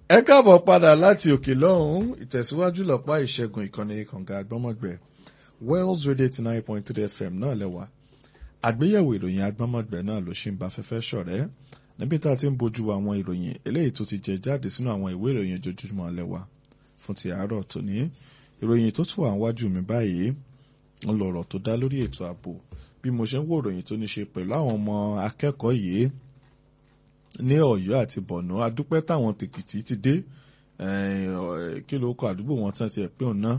ẹ káàbọ̀ padà láti òkè lọ́hùn ìtẹ̀síwájú lọ́pá ìṣẹ́gun ìkànnì kànga àgbọ́mọ̀gbẹ́ Wells Radio eighty nine point three FM náà lẹ́wà àgbéyẹ̀wò ìròyìn àgbọ́mọ̀gbẹ́ náà ló ṣì ń bá fẹ́fẹ́ ṣọ̀rẹ́ níbi tá a ti ń bójú àwọn ìròyìn eléyìí tó ti jẹ jáde sínú àwọn ìwé ìròyìn ojoojúmọ́ lẹ́wà fún ti àárọ̀ tòní ìròyìn tó tún wà wájú mi báyìí ń lọ̀rọ̀ tó dá lórí ètò ààbò bí mo ṣe ń wo ìròyìn tó ní ṣe pẹ̀lú àwọn ọmọ akẹ́kọ̀ọ́ yìí ní Ọ̀yọ́ àti Bọ̀nú adúpẹ́ táwọn tèkìtì ti dé kí ló kọ àdúgbò wọn tán tiẹ̀ pé òun náà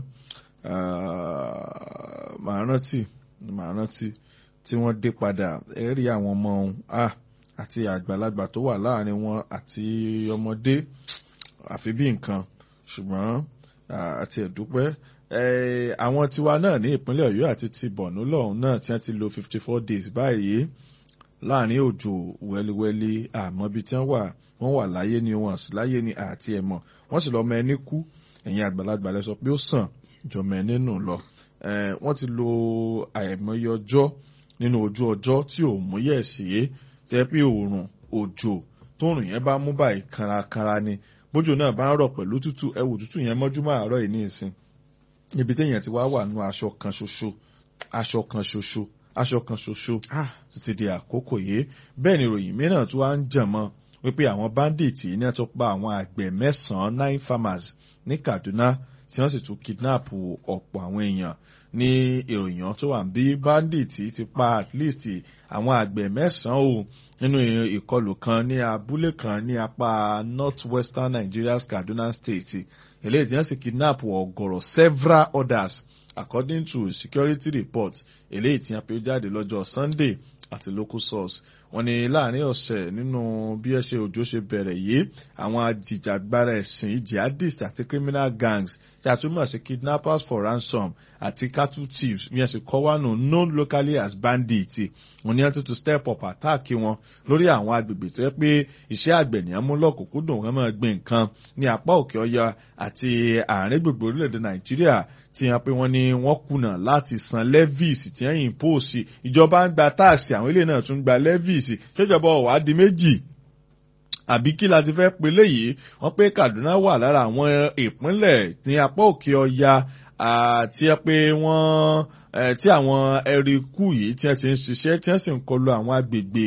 màá rántí màá rántí tí wọ́n dé padà ẹ rí àwọn ọmọ ọ̀hún àti àgbàlagbà tó wà láàrin wọn àti ọmọdé àfi bí nǹkan ṣùgbọ́n àti ẹ̀dúpẹ́ àwọn tiwa náà ní ìpínlẹ̀ Ọ̀yọ́ àti ti Bọ̀nú lọ́hùn náà tí wọ́n ti lò fifty four days báyìí láàrin òjò wẹ́líwẹ́lí àmọ́ ibi tí wọ́n wà wọ́n wà láyé ni wọ́n sì láyé ni àti ẹ̀mọ́ wọ́n sì lọ́mọ ẹni kú ẹ̀yin àgbàlagbà lẹ sọ pé ó sàn jọmọ ẹni nù lọ wọ́n ti lo àìmọye ọjọ́ nínú ojú ọjọ́ tí ò múyẹ̀ sí tẹ́ pé òòrùn òjò tóòrùn yẹn bá mú báyìí kanrakanra ni bójú náà bá ń rọ̀ pẹ̀lú tútù ẹwù tútù yẹn mọ́júmọ́ àárọ̀ yìí ní ìsìn ibi téèyàn ti wá wà nù aṣọ kan ṣoṣo aṣọ kan ṣoṣo aṣọ kan ṣoṣo títí di àkókò yìí bẹ́ẹ̀ ni ìròyìn mìíràn tí wọ́n ń jàn mọ́ wípé àwọn báńdíìtì ní tó pa àwọn àgbẹ̀ mẹ́sàn-án nine farmers ní Kaduna tí wọ́n sì tún kidnap ọ̀pọ̀ àwọn èèyàn ní ìròyìn tó wà bí báńdíìtì ti pa at least àwọn àgbẹ̀ mẹ́sàn-án o nínú ìkọlù kan ní abúlé kan ní apá north western Nigeria's Kaduna state eléyìí tí wọ́n sì kidnap ọ̀gọ̀rọ̀ several others according to security report eléyìí tí wọ́n pè jáde lọ́jọ́ Sunday àti local source wọ́n ní láàrin ọ̀sẹ̀ nínú bí ẹ ṣe òjò ṣe bẹ̀rẹ̀ yìí àwọn ajìjàgbara ẹ̀sìn jihadist àti criminal gangs tí a tún mọ̀ sí kidnappers for ransom àti cattle thieves bí ẹ ṣe kọ́ wánu known locally as bandits wọ́n ní wọ́n tún tún step up attack wọn lórí àwọn agbègbè tó yẹ pé iṣẹ́ àgbẹ̀ ní amúlọ́kùnkúndùn wọn máa gbin nǹkan ní apá òkè ọya àti àárín gbogbo orílẹ̀-èdè Nàìjíríà tí wọ́n pé wọ́n ní wọ́n kùnà láti san levies tí wọ́n impose ìjọba ń gba táàsì àwọn ilé náà tún gba levies ṣèjọba ọ̀wá di méjì àbí kí la ti fẹ́ pe léyìí wọ́n pé Kaduna wà lára àwọn ìpínlẹ̀ ní apá òkè ọya àti pé wọ́n tí àwọn ẹ̀ríkù yìí tí wọ́n ti ń ṣiṣẹ́ tí wọ́n sì ń kọlu àwọn agbègbè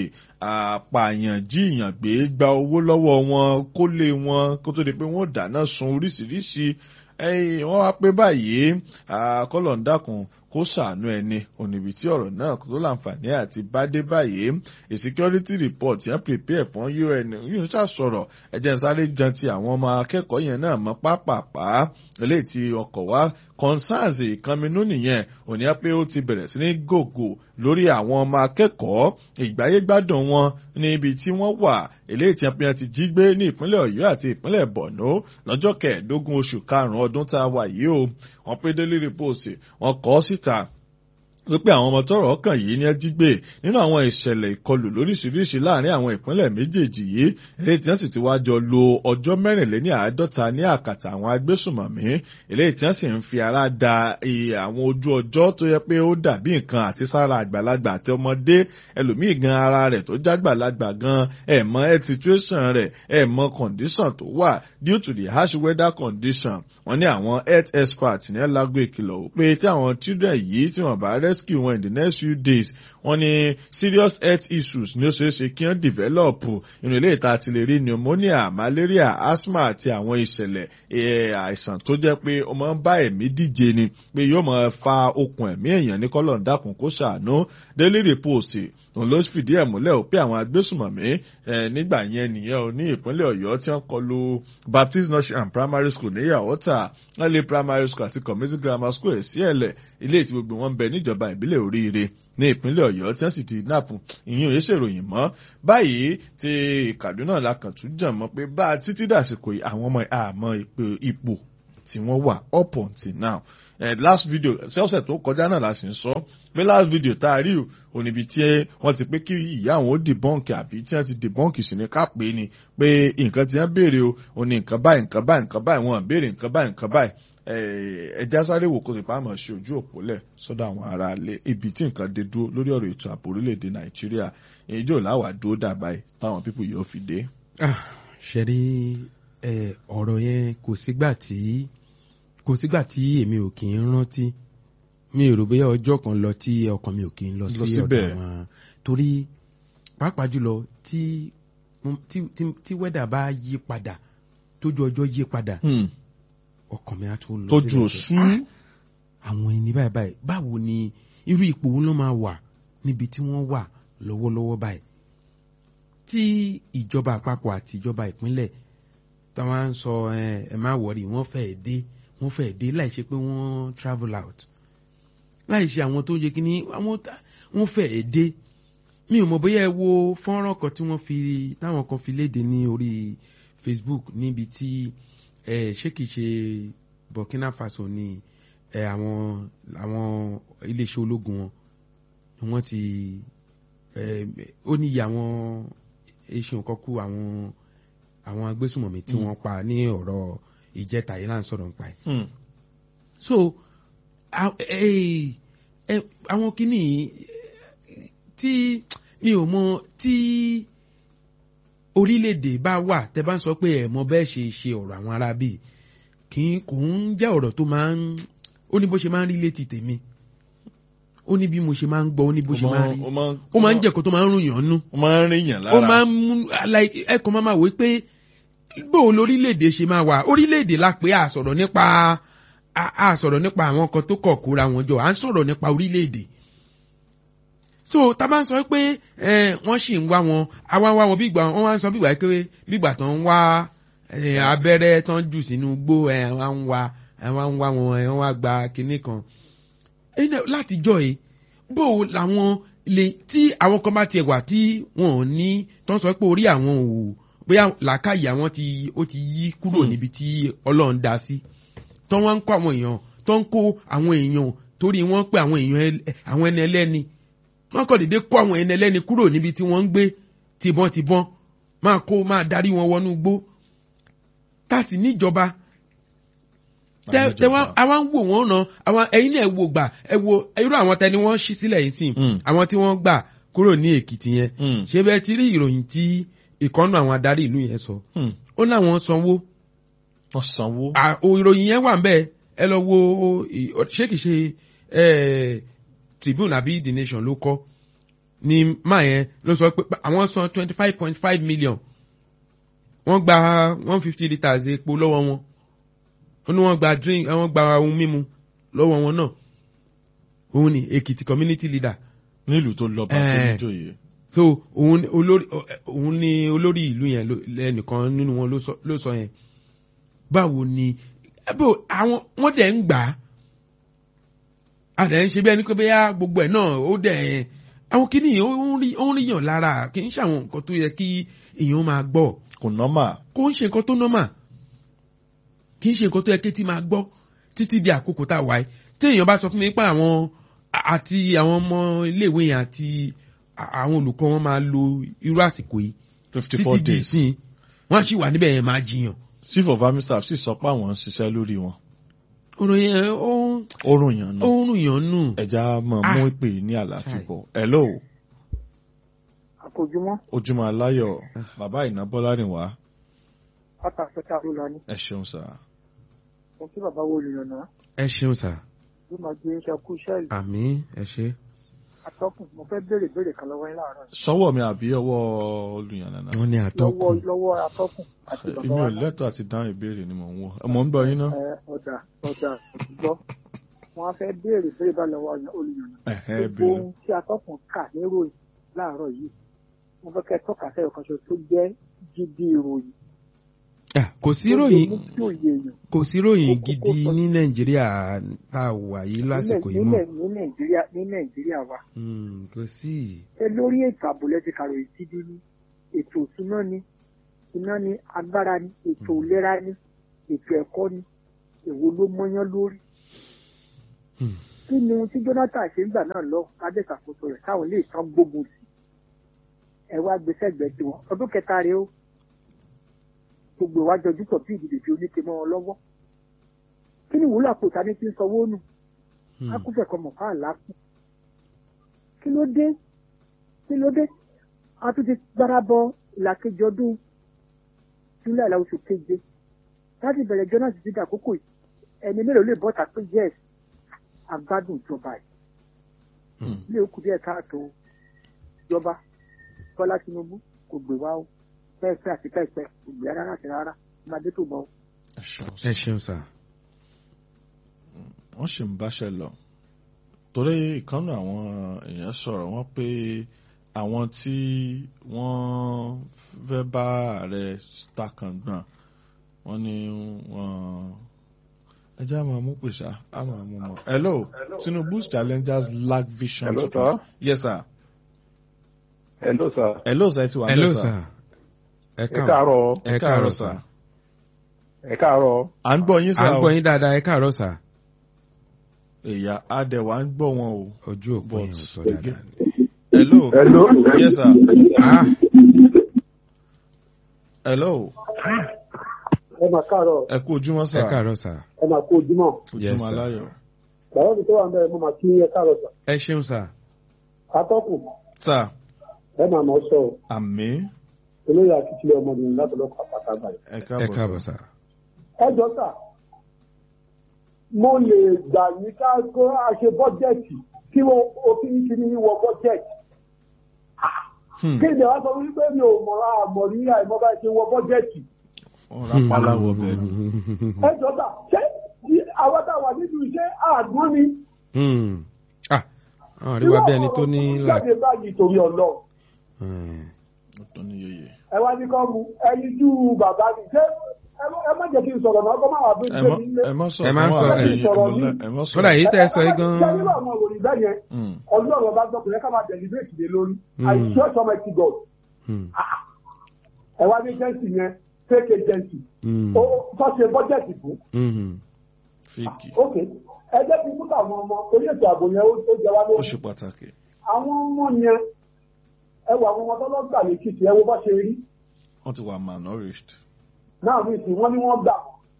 àpààyàn jíìyàn gbé gba owó lọ́wọ́ wọn kólé wọn kó tó di pé wọ́n dáná sun oríṣiríṣi wọ́n wá pé báyìí kọ́lọ̀ ń dákun kó ṣàánú ẹni òníbi tí ọ̀rọ̀ náà tó láǹfààní àti bá dé báyìí a security report yẹn prepare fún un yóò ṣàṣọ̀rọ̀ ẹ̀jẹ̀ ń sáré jan ti àwọn ọmọ akẹ́kọ̀ọ́ yẹn náà mọ́ pápápá eléyìí tí ọkọ̀ wá concerns ìkànnì nìyẹn òní á pé ó ti bẹ̀rẹ̀ sí ní gògò lórí àwọn ọmọ akẹ́kọ̀ọ́ ìgbáyégbádùn wọn níbi tí wọ́n wà eléyìí tí wọ́n ti jí gbé ní ìpínlẹ̀ Ọ̀yọ́ àti ìpínlẹ̀ Borno lọ́jọ́ kẹẹ̀ẹ́dógún oṣù karùn-ún ọdún tá a wà yìí o wọ́n pé Daily Report wọ́n kọ síta wípé àwọn ọmọ tọ́rọ̀ kàn yìí ní ẹ jí gbé nínú àwọn ìṣẹ̀lẹ̀ ìkọlù lóríṣiríṣi láàrin àwọn ìpínlẹ̀ méjèèjì yìí eléyìí tí wọ́n sì ti wá jọ lo ọjọ́ mẹ́rìnléní àádọ́ta ní àkàtà àwọn agbésùmọ̀mí eléyìí tí wọ́n sì ń fi ara da àwọn ojú ọjọ́ tó yẹ pé ó dàbí nǹkan àti sára àgbàlagbà àti ọmọdé ẹlòmíì gan ara rẹ̀ tó jágbàlagbà gan ẹ̀ mọ health situation rẹ̀ ẹ̀ mọ condition tó wà due to the harsh weather condition wọ́n ní àwọn health experts ní ẹ̀ lágbo ìkìlọ̀ pé tí àwọn children yìí tí wọ́n bá rẹ́ rescue wọn in the next few days wọ́n ní serious health issues ní ó ṣeé ṣe kí wọ́n develop inú ilé ìta ti lè rí pneumonia malaria asthma àti àwọn ìṣẹ̀lẹ̀ àìsàn tó jẹ́ pé ó máa ń bá ẹ̀mí díje ni pé yóò máa fa okùn ẹ̀mí èèyàn ní kọ́lọ̀ ń dákun kó ṣàánú daily report òun ló fìdí ẹ̀ múlẹ̀ ó pé àwọn agbésùmọ̀mí nígbà yẹn nìyẹn ò ní ìpínlẹ̀ ọ̀yọ́ tí wọ́n kọlu baptist nursery and primary school ní yàwọ́tà early primary school àti community grammar school èsì ẹ̀lẹ̀ ilé tí gbogbo wọn ń bẹ níjọba ìbílẹ̀ oríire ní ìpínlẹ̀ ọ̀yọ́ tí wọ́n sì ti nap ìyún yìí ṣèròyìn mọ́ báyìí ti kaduna la kàn tún jàn mọ́ pé bá a títí dàsìkò àwọn ọmọ àmọ́ ipò tí wọ́n wà up until now eh, last video ṣọ́ọ̀ṣẹ̀ tó kọjá náà la sì ń sọ pé last video tá a rí o níbi tí wọ́n ti pé kí ìyá àwọn ó debunk àbí tí wọ́n ti debunk sí ni ká pé ni pé nǹkan tí wọ́n béèrè o ò ní nǹkan báyìí nǹkan báyìí nǹkan báyìí wọ́n béèrè nǹkan báyìí nǹkan báyìí ẹja sáré wò kó sì pa àmọ́ ṣe ojú òpó lẹ̀ sọ́dọ̀ àwọn ará ilé ibi tí nǹkan dé dúró lórí ọ̀rọ̀ ètò ààbò orílẹ̀-èdè nàìjíríà ìjọ làwà dúró dàbà yìí táwọn pípù yóò fi dé. ṣe rí ẹ ọ̀rọ̀ yẹn kò sígbà tí kò sígbà tí èmi ò kì í rántí mi ò rò bóyá ọjọ́ kan lọ tí ọkàn mi ò kì í lọ Lọ sí ọ̀dọ̀ síbẹ̀. àwọn torí pàápàá jùlọ tí tí tí tí wẹ́dà bá yí padà tójú ọjọ́ yí padà Hmm. ọkàn mi á tún lọ tójú síbẹ̀ pé, òṣù "Ah, àwọn ẹni báyìí báyìí báwo ni irú ipò wo ló máa wà níbi tí wọ́n wà lọ́wọ́lọ́wọ́ báyìí tí ìjọba àpapọ̀ àti ìjọba ìpínlẹ̀ táwọn á ń sọ ẹ ẹ má wọrí wọ́n fẹ́ẹ́ dé wọ́n fẹ́ẹ́ dé láì ṣe pé wọ́n travel out láì ṣe àwọn tó ń yẹ kíní àwọn tá- wọ́n fẹ́ẹ́ dé mi ò mọ̀ bóyá ẹ wo fọ́nrán kan tí wọ́n fi táwọn kan fi léde ní orí Facebook níbi tí ẹ ṣé kìí ṣe Burkina Faso ni ẹ àwọn àwọn iléeṣẹ́ ológun wọn ni wọ́n ti ẹ ó níye àwọn eṣin kan kú àwọn àwọn agbésùmọ̀mí tí Mm. wọ́n pa ní ọ̀rọ̀ ìjẹta yìí là ń sọ̀rọ̀ nípa ẹ̀ Hmm. so a- eh, eh, àwọn kìíní eh, tí mi ò mọ tí orílẹ̀-èdè bá wà tẹ́ bá ń sọ pé ẹ̀ mọ bẹ́ẹ̀ ṣe ṣe ọ̀rọ̀ àwọn arábì kì í kò ń jẹ́ ọ̀rọ̀ tó máa ń ó ní bó ṣe máa ń rí létí tèmi ó ní bí mo ṣe máa ń gbọ́ ó ní bó ṣe máa ń rí ó máa ń ó máa ń jẹ́ kó tó máa ń rùn yàn nú ó máa ń rìn yàn ó lára máa ń mú like ẹkọ máa máa wí pé bó o lórílẹ̀‐èdè ṣe máa wà orílẹ̀‐èdè la pé a sọ̀rọ̀ nípa a a sọ̀rọ̀ nípa àwọn kan tó kọ̀ kóra wọn jọ à ń sọ̀rọ̀ nípa orílẹ̀‐èdè so tá a bá ń sọ pé ẹ, wọ́n sì ń wá wọn àwa ń wá wọn bí ìgbà wọ́n wá ń sọ bí ìgbà pé bí ìgbà tó ń wá ẹ, abẹ́rẹ́ tó ń jù sínú gbó ẹ wá ń wá ẹ wá ń wá wọn ẹ wọ́n wá gba kinní kan ẹnẹ látijọ́ yìí bó o làwọn lè tí àwọn kan bá tiẹ̀ wà tí wọn ò ní tó ń sọ pé orí àwọn ò bóyá làákàyè àwọn ti ó ti yí kúrò Hmm. níbi tí ọlọ́run dá sí tó wọ́n ń kó àwọn èèyàn tó ń kó àwọn èèyàn torí wọ́n pé àwọn èèyàn ẹl- àwọn ẹni ẹlẹ́ni wọ́n kàn déédéé kó àwọn ẹni ẹlẹ́ni kúrò níbi tí wọ́n ń gbé tìbọn-tìbọn máa kó máa darí wọn wọnú igbó tá a sì níjọba tẹ tẹ wọn àwọn ń wò wọn ràn àwọn ẹyin náà wò gbà ẹ wo irú àwọn tẹni wọn ṣí sílẹ̀ yìí sìn Hmm. àwọn tí wọ́n gbà kúrò ní èkìtì yẹn Hmm. ṣé bẹ́ẹ̀ ti rí ìròyìn tí ìkọ́nù àwọn adarí ìlú yẹn sọ Hmm. ó láwọn sanwó wọ́n sanwó à- o ìròyìn yẹn wà ń bẹ́ẹ̀ ẹ lọ wo ì- ṣé kìí ṣe eh, Tribune àbí The Nation ló kọ ni máa yẹn ló sọ pé àwọn san twenty five point five million wọ́n gba one fifty litres epo lọ́wọ́ wọn wọ́n ní wọ́n gba drink wọ́n gba ohun mímu lọ́wọ́ wọn náà òun ni Èkìtì community leader nílùú tó lọ bá tó Eh. níjòyè so òun ni olórí òun ni olórí ìlú yẹn ló- lẹ́nìkan nínú wọn ló sọ- ló sọ yẹn báwo ni bó àwọn wọ́n dẹ̀ ń gbà á àdẹ̀ ń ṣe bí ẹni pé bóyá gbogbo ẹ̀ náà ó dẹ̀ àwọn kìíní ó ń rí ó ń ríyàn lára kì í ṣe àwọn nǹkan tó yẹ kí èèyàn máa gbọ́ kò nọ́mà kò ń ṣe nǹkan tó nọ́mà kì í ṣe nǹkan tó yẹ kí tí máa gbọ́ títí di àkókò tá a wáyé tí èèyàn bá sọ fún mi pé àwọn a- àti àwọn ọmọ iléèwé yẹn àti a- àwọn olùkọ́ wọn máa lo irú àsìkò yìí fifty títí four di days ìsìn wọ́n á sì wà níbẹ̀ yẹn máa jiyàn. chief of army staff sì sọ pé àwọn ń ṣiṣẹ́ lórí wọn ọ̀rọ̀ yẹn ó ń- ó rùn yàn ó nù ń rùn yàn nù. ẹja mọ̀ Ah. mú ìpè ní àlàáfíà Chai. bọ̀ hello àkójúmọ́ ojúmọ́ aláyọ̀ bàbá ìná bọ́lárìnwá pátápátá ló lọ ní ẹ ṣeun sà mo kí bàbá wo olùyànnà ẹ ṣeun sà ló máa gbé iṣẹ́ kú iṣẹ́ ìlú àmì ẹ ṣe. atọ́kùn mo fẹ́ béèrè béèrè kan lọ́wọ́ yín láàárọ̀ yìí sọ́wọ́ mi àbí ọwọ́ olùyànnànà wọ́n ní lọ́wọ́ àtọkùn. lọ́wọ́ atọ́kùn àti bàbá èmi wa ò lẹ́tọ̀ àti dáhùn ìbéèrè ni mò ń wọ ọmọ ń bọ̀ yín ná ẹ ọ̀dà ọ̀dà gbọ́ wọn á fẹ́ béèrè béèrè bá lọ́wọ́ olùyànnà ẹ̀hẹ́ gbogbo béèrè ohun tí atọ́kùn kà níròyìn láàárọ̀ yìí mo fẹ́ kẹ́ tọ́ka sẹ́yọ̀ kan ṣo tó jẹ́ gidi ìròyìn Ah, kò sí tó lè ròyìn mú kí òye èèyàn kò sí ròyìn Kókó gidi sọ- ní nàìjíríà tá a wà yìí lásìkò yìí mọ́. nílẹ̀ ní nàìjíríà ní nàìjíríà wa Hmm, kò sí. ẹ lórí ètò ààbò lẹ́ti kàròyìn tí bí ní ètò ìṣúná ni iná ni agbára ni ètò ìlera ni ètò ẹ̀kọ́ ni èwo ló mọ́yán lórí. Hmm. kí ni ohun tí Jonathan ṣe ń gbà náà lọ lábẹ́ ìṣàkóso rẹ̀ táwọn ilé ìtàn gbógun sí ẹ wá gbèsè ẹgbẹ́ tiwọn ọdún kẹta rèé o gbogbo ìwájú ojú tọ̀ bí ìdìbò fi oníke mọ́ wọn lọ́wọ́ kí ni ìwúlò àpò ìtàní ti ń sanwó nù Hmm. akúfẹ̀ kan mọ̀ fáà lápò kí ló dé kí ló dé a tún ti gbára bọ ìlàkejì ọdún july la oṣù keje láti bẹ̀rẹ̀ jọ náà ti dídà àkókò yìí ẹni mélòó lè bọ́ta pé yes agbádùn ìjọba yìí Hmm. ilé òkú díẹ̀ káàtó ìjọba bọ́lá tinubu kò gbé wá o pẹ́ẹ́pẹ́ àti pẹ́ẹ́pẹ́ kò gbé rárá àti rárá ọmọdé tó bọ̀ o. ẹ ṣeun ẹ ṣeun sà. wọ́n sì ń báṣẹ lọ torí ìkànnì àwọn èèyàn sọ̀rọ̀ wọ́n pé àwọn tí wọ́n fẹ́ bá ààrẹ takàngbọ̀n wọ́n ní wọ́n ẹjẹ́ àmọ́ mú pèsè àmọ́ mú mọ́. hello tinubu's challengers lack vision Hello, to trans- sir. yes sir. Hello sir. hello sir ti wà hello níbẹ̀, sà. ẹ Ẹ káàárọ̀ káàárọ̀. ẹ káàárọ̀ sà. Ẹ káàárọ̀. à ń gbọ́ yín à sá ń o gbọ́ yín dáadáa ẹ káàárọ̀ sà. èyà adẹ̀wà ń gbọ́ wọn o. ojú òpó yẹn ò sọ But- dáadáa. hello Hello. yes sir. Ah, hello ẹ máa káàárọ̀ ẹ kú ojúmọ́ ẹ sá káàárọ̀ sà. ẹ máa kó ojúmọ́ Yes, ojúmọ́ sir. aláyọ̀. bàbá mi tó wà mẹ́rin mo máa kí ẹ káàárọ̀ sà ẹ ṣeun sà. atọ́kùn sá ẹ máa mọ̀ sọ àmì olóyè akíkílẹ̀ ọmọbìnrin látọ̀lọ́kọ̀ àpáta báyìí. ẹ ẹ káàbọ̀ káàbọ̀ sá. sà. ẹ jọ sà mo lè gbà ní ká kó a ṣe bọ́jẹ̀tì kí wọ́n òfin kìíní wọ bọ́jẹ̀tì Hmm, kí ìdè wá sọ wípé mi ò mọ̀ra àmọ̀ ní àìmọ́ bá ṣe wọ bọ́jẹ̀tì wọ́n rápálá wọ bẹ́ẹ̀ ni. ẹ jọ sà ṣé tí àwọn táwa nínú iṣẹ́ àgbọn ni Hmm. Ah, àwọn àríwá bí ẹni tó ní Irú là. ọ̀rọ̀ tó jáde báyìí torí ọlọ́run Hmm. ọ̀tọ̀ ní yeye. ẹ wá ní kọ́ mu ẹyin jú bàbá mi ṣé ẹ má- ẹ má jẹ́ kí n sọ̀rọ̀ náà kọ́ máa wà bí ẹ ṣe mọ́ mi lé. ẹ mọ́ sọ Ẹ má sọ, ẹ- ẹ- ẹ mọ́ sọ. kódà yìí tẹ́ ẹ sọ yìí Ṣé nínú gan-an. àwọn òròyìn bẹ́ẹ̀ yẹn Hmm, ọlọ́run ọba gbọ́kùnrin ká máa deliberate lé lórí Mm. I trust Almighty God Hmm. ẹ wá ní agency yẹn fake agency Hmm. ó tó ṣe bọ́jẹ̀tì fún Hmm. fíìkì ok ẹ jẹ́ kí n múta àwọn ọmọ orí ètò ààbò yẹn ó ó jẹ wá ó lórí ṣe pàtàkì. àwọn ọmọ yẹn ẹ wo àwọn ọmọ tó lọ gbà lẹ́kìtì ẹ wo bá ṣe rí wọ́n ti wà malnourished. náà ní ìsìn wọn ni wọ́n gbà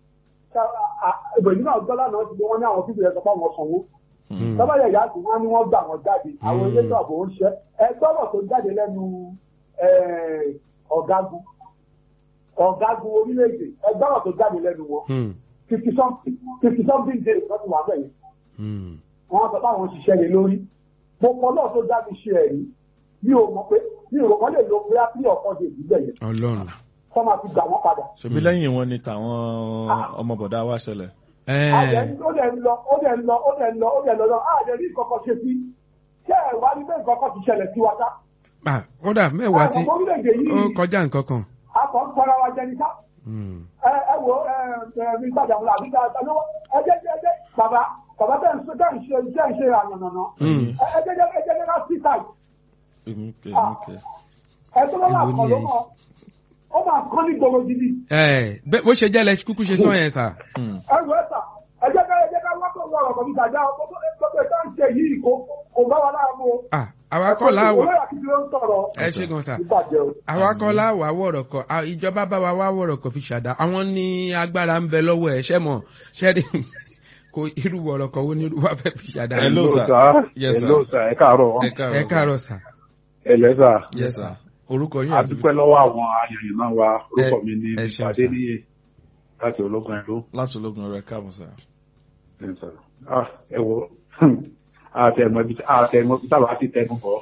ìbòjú náà gbọ́ lánàá ti gbé wọn ní àwọn fífi ẹ̀ sọ fún àwọn sanwó Hmm. tọ́ba yẹ̀ yáàtì wọn ni wọ́n gbà wọ́n jáde àwọn Mm. elétò ààbò ń ṣe ẹ gbọ́dọ̀ tó jáde lẹ́nu eh, ọ̀gágun ọ̀gágun orílẹ̀-èdè ẹ gbọ́dọ̀ tó jáde lẹ́nu wọn Hmm. fifty something fifty something days wọ́n ti wà bẹ́ẹ̀ Hmm. wọ́n sọ pé àwọn ṣiṣẹ́ lé lórí gbogbo náà tó dá mi ṣe ẹ̀rí mi ò mọ̀ pé mi ò rò wọ́n lè lo pé á pí ọ̀kan ṣe ìbílẹ̀ yẹn ọlọ́run. kọ́ máa fi gbà wọ́n padà. ṣebí lẹ́yìn wọn ni tàwọn ọmọ bọ̀dá wa ṣẹlẹ̀. ẹ Àjẹ́ ó dẹ̀ ń lọ ó dẹ̀ ń lọ ó dẹ̀ ń lọ ó dẹ̀ ń lọ lọ àjẹ́ ní ìkọ̀kọ̀ ṣe sí ṣé ẹ̀ wá ní bẹ́ẹ̀ ìkọ̀kọ̀ ti ṣẹlẹ̀ sí wa ká. ah, kódà mẹ́wàá tí Àwọn orílẹ̀-èdè ó yìí kọjá nǹkan kan. akọ̀ ń tọ́ra wa jẹ ní ká. Hmm. ẹ ẹ wo ẹ ẹ mi gbàdá wọn àbí gbàdá lọ́wọ́ ẹ jẹ́ jẹ́ jẹ́ bàbá bàbá tẹ̀ ń ṣe tẹ̀ ń ṣe tẹ̀ ń ṣe àyànnànà Hmm. ẹ ẹ jẹ́ jẹ́ ẹ jẹ́ jẹ́ ká sí táì èmi kẹ èmi kẹ. ẹ tó bá máa Èwo kọ̀ ni ló èyí? mọ̀ ó máa kọ́ ní gbogbo gidi ẹ bẹ bó ṣe jẹ́ lẹ kúkú ṣe sọ yẹn sà. Hmm, ẹ wọ ẹ sà ẹ jẹ́ ká ẹ jẹ́ ká wá kó wọ ọ̀rọ̀ kọ̀ọ̀bí tàjà gbogbo gbogbo ìta ń ṣe yìí kò kò bá wa láàmú o. Ah, àwa kọ́ láwà olóyè àkìtì ló ń sọ̀rọ̀ ẹ ṣe gan sà. ìbàjẹ́ o. àwa kọ́ láwà wọ̀rọ̀ kọ à, ìjọba bá wa wá wọ̀rọ̀ kọ fi ṣàdá àwọn ní agbára ń bẹ lọ́wọ́ ẹ̀ ṣẹ́ mọ̀ ṣẹ́ni kò irú wọ̀rọ̀ kọ wo ni irú wa fẹ́ fi ṣàdá. Hello, sir. Yes, sir. Hello sir. Ẹ káàárọ̀. ẹ káàárọ̀ ẹ sir. káàárọ̀ sà. Ẹlẹ́ sà. yes sir. orúkọ yín A àti dúpẹ́ lọ́wọ́ àwọn ayẹyẹ náà wa. Orúkọ Ẹ- mi ni ẹ Mr. ṣeun, sir. Adéníyè láti ológun ẹ̀rọ. láti ológun ọ̀rẹ́ káàbọ̀ sá. Ah, Ẹ wo àtẹ̀mọ́ ibi àtẹ̀mọ́ ibi táwa ti tẹnu bọ̀.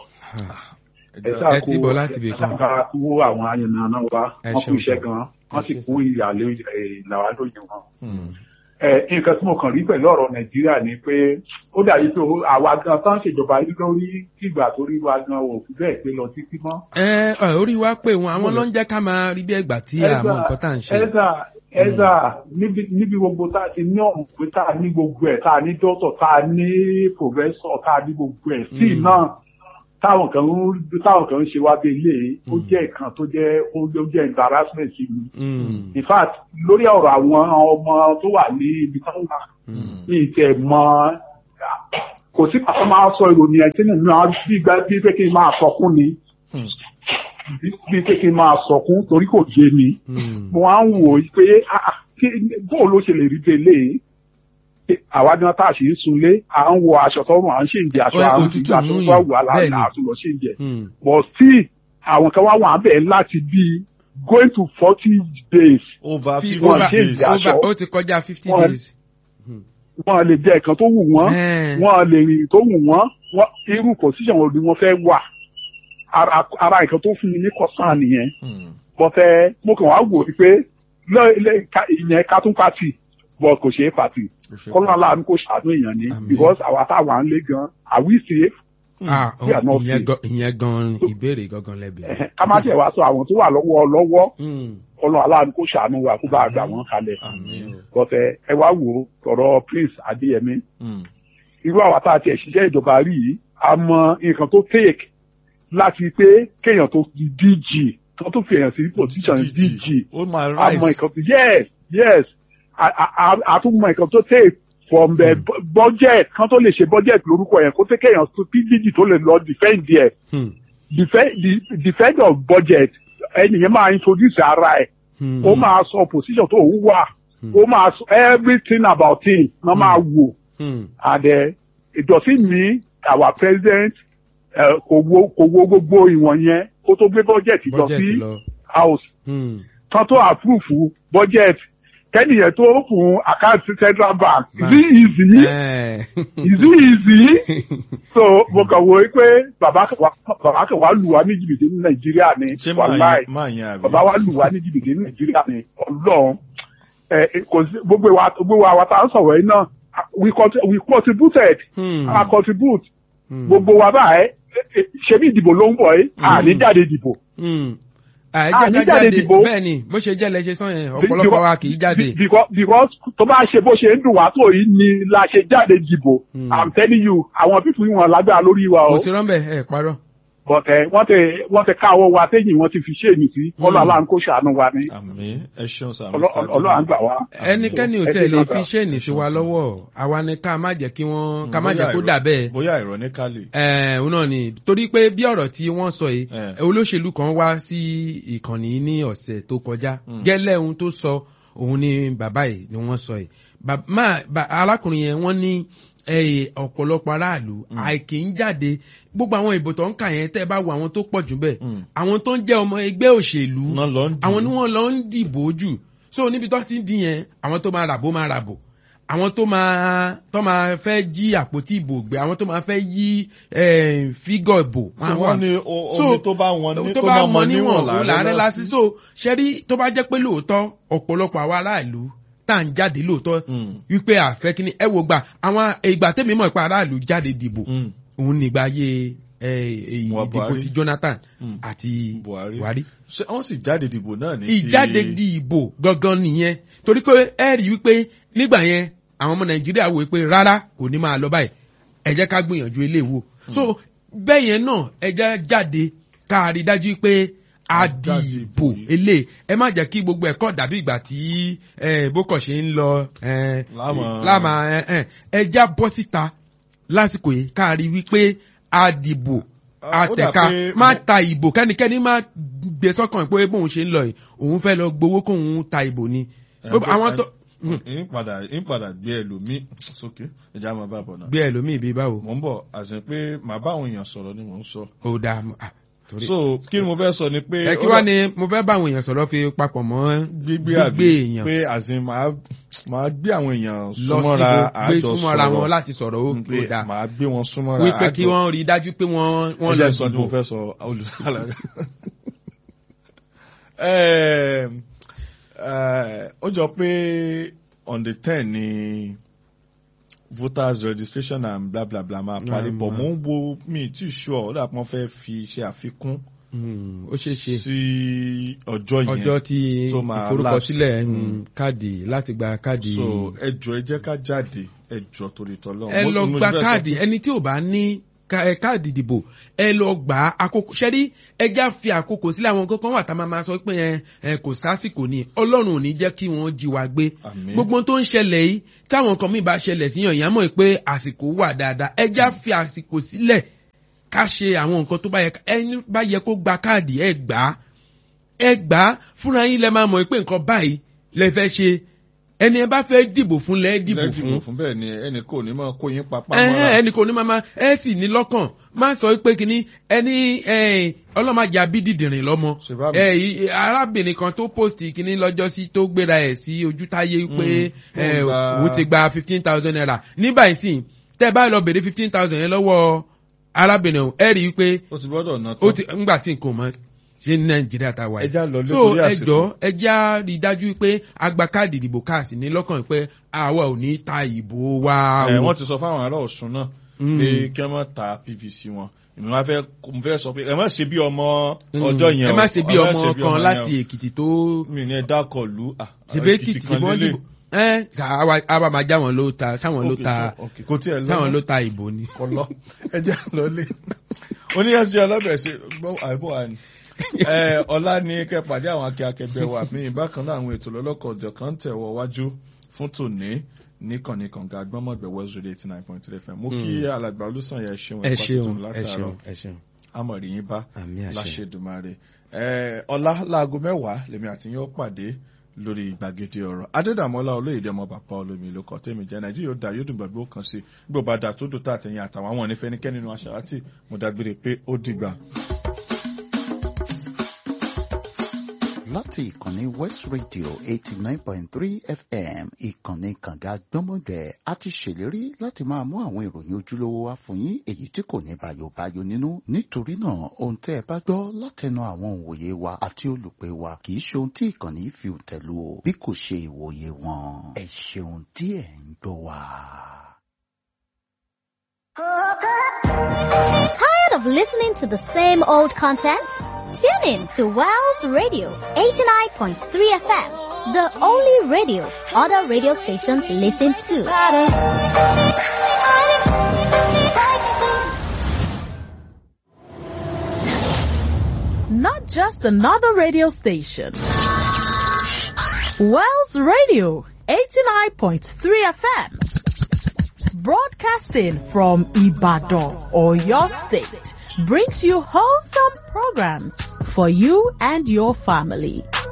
ẹ ti bọ̀ láti ibì kan. Ká kú àwọn ayẹyẹ náà wá. Ẹ Wọ́n kú ṣeun, iṣẹ́ sir. gan. Wọ́n sì kú ìyàlẹ́ ìlàwà lóye wọn. Hmm, ẹ nǹkan tí mo kàn rí pẹ̀lú ọ̀rọ̀ nàìjíríà ni pé ó dàbí pé ó- àwa gan tán ṣèjọba yìí lórí ìgbà tó rí wa gan ò fi bẹ́ẹ̀ pé lọ títí mọ́. ẹ ẹ orí wa pé wọn àwọn ló ń jẹ́ ká máa rí bí ẹgbà tí àmọ́ nǹkan tá à ń ṣe. ẹ̀sà ẹ̀sà níbi níbi gbogbo tá a ti ní ọ̀hún pé tá a ní gbogbo ẹ̀ tá a ní dọ́tọ̀ tá a ní pòfẹ́sọ̀ tá a ní gbogbo ẹ̀ sí Mm. náà táwọn kan ń táwọn kan ń ṣe wá bí ilé ó Mm. jẹ́ ìkan tó jẹ́ ó jẹ́ embarrassment sí mi. Hmm. in fact lórí ọ̀rọ̀ àwọn ọmọ tó wà ní ibi tó wà Hmm. ní ìtẹ̀ mọ́ kò sí pàtó máa sọ ìròyìn ẹ̀ tí nínú àwọn bí gbà bí pé kí n máa sọkún ni hmm, bí bí pé kí n máa sọkún torí kò yé mi Hmm. mo á ń wò ó pé ah, ah, kí- bóò ló ṣe lè rí délé àwa ni wọn tá a sì ń sunlé à ń wọ aṣọ tó wọn à ń ṣèǹjẹ aṣọ Ó- à ń òtútù gbígbà tó mú bá yàn, wà bẹ́ẹ̀ ni. láàlá àtúnlọ ṣèǹjẹ Hmm. bọ̀ sí àwọn kan wá wà bẹ́ẹ̀ láti bí going to forty days over Fi- fifty Wọ́n over- ṣe days. ìjà. over- aṣọ. ó ti kọjá fifty Wọ́n- days. wọn lè jẹ nǹkan tó wù wọ́n Ẹ́ẹ̀. wọn lè rìn tó wù wọ́n wọn irú position wo ni wọ́n fẹ́ wà ara ara nǹkan tó fún mi ní kọsán nìyẹn Hmm. bọ́tẹ́ mo kàn wá wò ó pé lẹ́- lẹ́- ká- ìyẹn kátún pàtì but kò ṣeé pàtì Kò ṣe kọ́lá aláàánú kò ṣàánú èèyàn ni Àmín. because àwa táwa ń lé gan are we safe Ah, We are not ìyẹn safe. gan- ìyẹn gan ìbéèrè gangan lẹ́bi. Ẹ̀hẹ̀, ká má tiẹ̀ wá sọ àwọn tó wà lọ́wọ́ lọ́wọ́ Mm. kọ́lá aláàánú kò ṣàánú wa kó bá a gbà wọ́n kalẹ̀ Àmín. bọ́tẹ́ ẹ wá wò ó tọ̀rọ̀ prince adéyẹmí Hmm. irú àwa tá a tiẹ̀ ṣiṣẹ́ ìjọba rí yìí a mọ nǹkan tó take láti pé kéèyàn tó di DG tó tún fi èèyàn sí position DG ó máa a mọ rise. nǹkan tó yes yes a a- a- a tún mọ nǹkan tó take from the bu- budget kan tó lè ṣe budget lórúkọ yẹn kó tẹ́ kéèyàn tó DG tó lè lọ defend ẹ̀ Hmm. defend the- defend of budget ẹnìyẹn máa introduce ara ẹ̀ Hmm. ó máa sọ position tó ń wà Hmm. ó máa sọ everything about him náà máa wò Hmm. and uh, it doesn't mean our president uh, kò wo kò wo gbogbo ìwọ̀n yẹn kó tó gbé budget lọ budget sí lọ. house Hmm. tán tó approve budget kẹ́nìyàn tó fún account central bank is Bank. it easy Eh. is it easy so mo kàn wo pé bàbá kan wá- bàbá kan wá lù wá ní jìbìtì ní nàìjíríà ni ṣé máa wàláì yẹn máa yẹn àbí. bàbá wa lù wá ní jìbìtì ní nàìjíríà ni ọlọ́run ẹ kò sí gbogbo wa gbogbo wa wa tá a ń sọ̀rọ̀ yìí náà we conti- we contributed Hmm. a contribute Hmm. gbogbo wa báyìí ṣe bí ìdìbò ló ń bọ̀ yìí àní jáde ìdìbò Hmm. Ah, àìjẹ́ ní ká jáde jáde dìbò. bẹ́ẹ̀ ni bó ṣe jẹ́ lẹ́ṣẹ̀ sàn yẹn ọ̀pọ̀lọpọ̀ wa kì í jáde. Be- because because tó bá ṣe bó ṣe ń dùn wá tó yìí ni la ṣe jáde dìbò Hmm. i'm telling you àwọn pípù yìí wọn lágbára lórí wa o kò sí rọ́ńbẹ́ ẹ̀ parọ́. but ẹ wọ́n ti wọ́n ti ká owó wa téyìn wọ́n ti fi ṣe èyí sí Hmm. ọlọ́ aláǹ kó ṣàánú wa ní àmín ẹ ṣeun sir. Ọlọ́- ọlọ́ à ń gbà wá. ẹnikẹ́ni ò Ẹ tẹ̀ ṣe lè kan fi sà. ṣéènì sí wa lọ́wọ́ àwa ni ká má jẹ́ kí wọ́n ká má Bóyá jẹ́ kó irọ́- dà bẹ́ẹ̀. bóyá ironically. ẹ̀ òun náà ni torí pé bí ọ̀rọ̀ tí wọ́n sọ yìí Eh. olóṣèlú kan wá sí ìkànnì ní ọ̀sẹ̀ tó kọjá Mm. gẹ́lẹ́ ohun tó sọ òun ni bàbá yìí ni wọ́n sọ yìí Bà- má- bà- arákùnrin yẹn wọ́n ní eh, ọ̀pọ̀lọpọ̀ aráàlú àìkì ń jáde gbogbo àwọn ìbò tó ń kà yẹn tẹ́ ẹ bá wo àwọn tó pọ̀ jù bẹ́ẹ̀ Mm. àwọn tó ń jẹ́ ọmọ ẹgbẹ́ òṣèlú náà lọ ń dì. àwọn ni wọ́n lọ ń dìbò jù so níbi tó ti ń di yẹn àwọn tó máa ràbò máa ràbò àwọn tó máa tó máa fẹ́ jí àpótí ìbò gbé àwọn tó máa fẹ́ yí eh, fígọ̀ ìbò tí wọ́n ní o- omi tó bá wọn ní tó kó bá má mọ níwọ̀n òun làárẹ̀ làárẹ̀ lásì lásì. so ṣẹ́rí tó bá jẹ́ pé lóòótọ́ ọ̀pọ̀lọpọ̀ àwa aráàlú tá à ń jáde lóòótọ́ Mm. wípé àfẹ́ kí ni ẹ wo gbà àwọn ìgbà tẹ́mi mọ̀ pé aráàlú jáde dìbò Mm. òun nígbà ayé eh, Muhammad ìdìbò Buhari. ti Jonathan Mm. àti Buhari. Buhari ṣé wọ́n sì jáde dìbò náà ní ti. ìjáde di ìbò gangan nìyẹn torí pé ẹ rí wípé nígbà yẹn àwọn ọmọ nàìjíríà wò pé rárá kò ní máa lọ báyìí ẹ jẹ́ ká gbìyànjú eléwo so bẹ́ẹ̀ yẹn náà ẹ jẹ́ jáde ká rí dájú pé a di jáde ìbò ìbò yìí. elé ẹ má jẹ́ kí gbogbo ẹ̀kọ́ dàbí ìgbà tí eh, bókọ̀ ṣe ń lọ eh, Láàmà- láàmà eh, eh, ẹ já bọ́ síta lásìkò yìí ká rí wípé a dìbò Ah, ó dà àtẹ̀ka pé má mo- ta ìbò kẹ́nikẹ́ni má gbé sọ́kàn pé bóun ṣe ń lọ yìí òun fẹ́ lọ gbowó kóun ta ìbò ni. Ẹgbẹ́- àwọn tó ń padà ń padà gbé ẹlòmíì sókè ẹja máa bá bọ̀ náà. gbé ẹlòmíì bíi báwo. mò ń bọ̀ àṣẹ pé màá bá àwọn èèyàn sọ̀rọ̀ ni mò ń sọ. ó dáa mọ́, ah, torí. so kí ni mo fẹ́ sọ ni pé. ẹ kí ó wá dà- ni mo fẹ́ bá àwọn èèyàn sọ̀rọ̀ fi papọ̀ mọ́ gbígbé àbí èèyàn pé àṣẹ màá màá gbé àwọn èèyàn lọ súnmọ́ra síbo gbé àjọ súnmọ́ra wọn sọ̀rọ̀ láti sọ̀rọ̀ ó pé ó dáa màá gbé wọn súnmọ́ra wípé kí wọ́n rí i dájú pé wọ́n wọ́n ẹ lọ jẹ́ sọ tí mo dìbò. fẹ́ sọ olùsàlàyé. Ẹ, ẹ, ó jọ pé on the ten ni voters registration and bla bla bla máa parí Um, bọ̀ mò ń wo mi tí sure ó dà pọ́n fẹ́ fi ṣe àfikún Hmm, ó ṣeé ṣe sí ọjọ́ yẹn ọjọ́ tí tó máa ìforúkọsílẹ̀ lapse. hmm, Mm. káàdì láti gba káàdì. so ẹ jọ ẹ jẹ́ ká jáde ẹ jọ torí tọ́lọ́ ẹ lọ gba káàdì ẹni tí ò bá ní ká- ẹ, káàdì ìdìbò ẹ lọ gbà á àkókò ṣẹ́rí ẹjá fi àkókò sílẹ̀ àwọn kankan wà tá a máa ma sọ pé ẹ, ẹ kò sásìkò ni ọlọ́run ò ní jẹ́ kí wọ́n jí wa gbé Àmín. gbogbo ohun tó ń ṣẹlẹ̀ yìí táwọn kan míì bá ṣẹlẹ̀ síyàn ìyá mọ̀ pé àsìkò wà dáadáa ẹjá fi àsìkò sílẹ̀ ká ṣe àwọn nǹkan tó bá yẹ ẹni bá yẹ kó gba káàdì ẹ gbà á ẹ gbà á fúnra yín lẹ máa mọ̀ pé nǹkan báyìí lẹ fẹ́ ṣe ẹni ẹ bá fẹ́ dìbò fún lẹ́ẹ̀ dìbò lẹ́dìbò fún fún bẹ́ẹ̀ ni ẹnì kò ní máa kó yín papá ẹhẹn mọ́ra ẹnì kò ní máa ma ẹ sì ní lọ́kàn má sọ pé kínní ẹni ọlọ́màjà bídìdìrín lọ́mọ Ṣe bá mi. ẹ, i- arábìnrin kan tó post kínní lọ́jọ́ sí tó gbéra ẹ̀ sí ojútáyé pé Mm. ẹ, Ó gba- òun ti gba fifteen thousand naira ní báyìí sì tẹ́ ẹ bá lọ bèrè fifteen thousand yẹn lọ́wọ́ arábìnrin ọ̀hún ẹ rí i pé ó ti gbọ́dọ̀ ná ó tán ti ńgbà tí nǹkan mọ ṣe ní nàìjíríà tá a wà yìí. ẹja lọ lé so torí ẹ àsìkò jọ ẹ já rí i dájú pé agba káàdì ìdìbò káàsì ní lọ́kàn pé àwa ò ní ta ìbò wa ẹ o. wọ́n ti sọ fáwọn ará Ọ̀ṣun náà Mm. pé kí wọ́n má ta PVC wọn èmi wá fẹ́ mo fẹ́ sọ pé ẹ má ṣe bí ọmọ ọjọ́ yẹn ẹ o. má ṣe bí Ẹ má ọmọ ṣe bí kan ọmọ láti yẹn èkìtì tó o. mi ní ẹ dákọ̀ lù à ṣèbé èkìtì tí wọ́n dìbò ẹ ṣá- àwa máa já wọn ló ta sáwọn ló ta kò tí ẹ lọ sáwọn ló ta ìbò ni. kọlọ ẹjẹ lọlé oníyànjú ọlọ́bẹ̀ ṣe gbọ́ àìbọ̀ wa ni Ẹ, ọ̀la ni kẹ́ pàdé àwọn akẹ́kẹ́bẹ́ wa mí bákan náà àwọn ètò lọ́lọ́kọ̀ ọ̀jọ̀ kan tẹ̀wọ̀ wájú fún tòní níkànnì kànga agbọ́mọ̀gbẹ̀ west radio eighty nine point three fm mo kí alàgbà olùsàn yẹn ṣeun ẹ ẹ̀kọ́ ṣeun tuntun ẹ látàárọ̀ ṣeun ẹ ṣeun amọ̀rì yín bá àmì àṣẹ. láṣẹdùmarè ẹ ọ̀la láago mẹ́wàá lèmi àti yín ó pàdé lórí gbàgede ọ̀rọ̀ adédàmọ́lá olóyèdè ọmọ bàbá olómi ló kọ́ tèmi jẹ́ nàìjíríà ó da yóò dùn gbàgbé ó kàn sí gbogbo àdá tó dùn tá àtẹ̀yìn àtàwọn àwọn onífẹ́nikẹ́ni nínú aṣáájú mo dágbére pé ó dìgbà. láti ìkànnì west radio eighty nine point three fm ìkànnì kànga gbọ́mọgbẹ́ a ti ṣèlérí láti máa mú àwọn ìròyìn ojúlówó wá fún yín èyí tí kò ní bayobayo nínú nítorí náà ohun tẹ́ ẹ bá gbọ́ látẹnu àwọn òǹwòye wa àti olùpẹ̀ wa kì í ṣe ohun tí ìkànnì fi tẹ̀lú o bí kò ṣe ìwòye wọn ẹ ṣeun tí ẹ ń gbọ́ wa. Tired of listening to the same old content? Tune in to Wells Radio 89.3 FM, the only radio other radio stations listen to. not just another radio station. Wells Radio 89.3 FM, broadcasting from Ibadan or your state, brings you wholesome programs for you and your family.